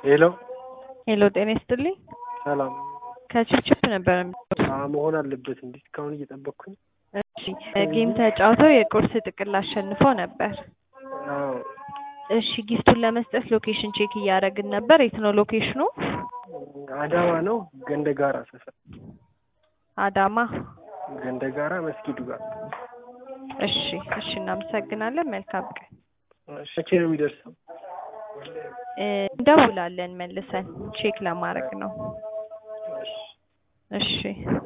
ሄሎ ሄሎ ጤና ይስጥልኝ። ሰላም ከችፕችፕ ነበር የሚሉት። አ መሆን አለበት እንዴ? እስካሁን እየጠበቅኩኝ። እሺ ጌም ተጫውተው የቁርስ ጥቅል አሸንፈው ነበር። አዎ እሺ ጊፍቱን ለመስጠት ሎኬሽን ቼክ እያደረግን ነበር። የት ነው ሎኬሽኑ? አዳማ ነው ገንደጋራ ሰፈር አዳማ። ገንደጋራ መስጊዱ ጋር። እሺ እሺ፣ እናመሰግናለን። መልካም ቀን። እሺ፣ መቼ ነው የሚደርሰው? እ እንደውላለን መልሰን ቼክ ለማድረግ ነው። እሺ እሺ